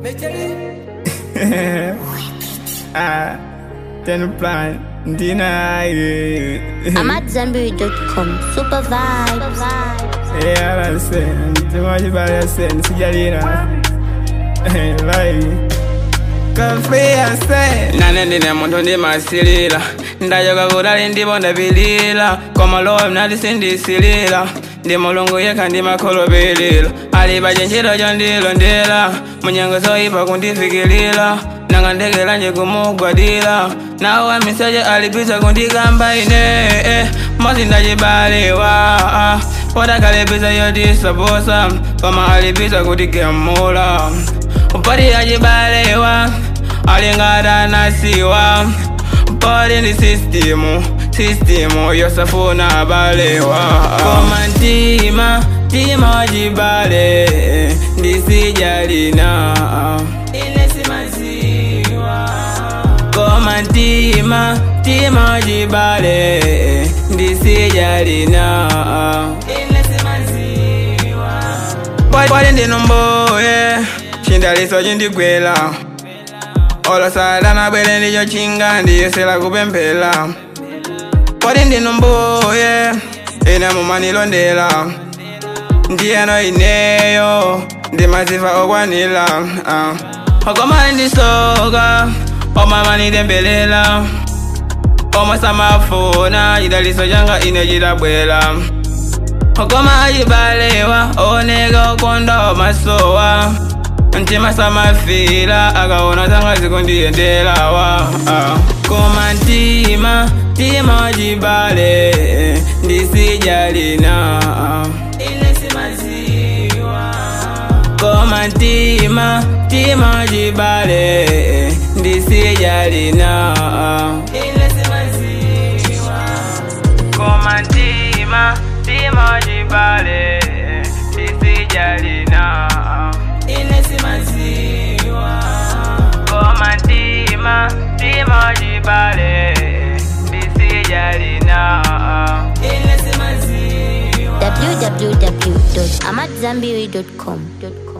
ah, ten plan, deny. I'm at Zenberry.com. Super vibes. Yeah, I say, ndimaji bali say, nisijalina. Like, kafe I say. Nane ndine muntu ndimasilira ndayoka kutali ndipo ndapilira koma lowa mnati sindisilira ndi mulungu yekha ndimakhulupirira ali pa chenjero chondilondera munyengo zoyipa kundifikirira nanga ndekelanje kumugwadira nawo amiseche alipisa kundikamba ine eh, mosi ndachibalewa potakhalipisa yotisaposa koma alipisa kutigemula upati achibalewa alingata nasiwa pali ndi sistimu sistimu yosafuna balewa koma mtima mtima wachibale ndisijalina ine simaziwa koma mtima mtima wachibale ndisijalina ine simaziwa pali ndinomboye chindaliso chindigwela olosala nabwere ndicho chinga ndiyesera kupemphera pali ndinomboye ine mumanilondera ndiyeno ineyo ndimazifa okwanira uh. okoma ndisoka omamanitembelera omwe samafuna chidaliso changa ine chidabwera okoma achibalewa oneka okonda omasowa mtima samafira akaona zanga zikundiyenderawa uh. koma mtima mtima wachibale ndisijalina ine simaziwa koma mtima mtima wachibale ndisijalina ine simaziwa koma mtima mtima wachibale ndisijalina ine simaziwa koma mtima mtima wachibale ndisijalina ine simaziwa www.amatzambiri.com.